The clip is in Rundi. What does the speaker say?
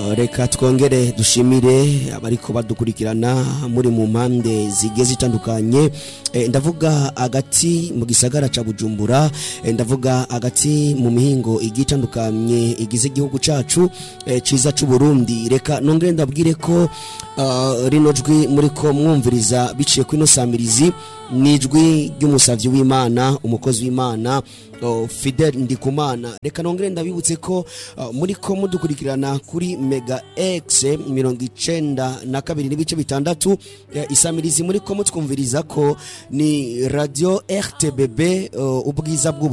reka twongere dushimire abariko badukurikirana muri mu mpande zigiye zitandukanye Eh, ndavuga agati mu gisagara ca bujumbura eh, ndavuga agati mu mihingo igiye itandukanye igize igihugu cacu eh, ciza c'uburundi reka nongere ndabwire ko ah, rino jwi muriko mwumviriza biciye kuri ino samirizi ni ijwi ry'umusavyi w'imana umukozi w'imana oh, fidel ndikumana reka nongere ndabibutse ko ah, muriko mudukurikirana kuri mega x mirongo icenda na kabiri n'ibice bitandatu eh, isamirizi muriko mutwumviriza ko ni radio rtbb uh, ubwiza bw'ubu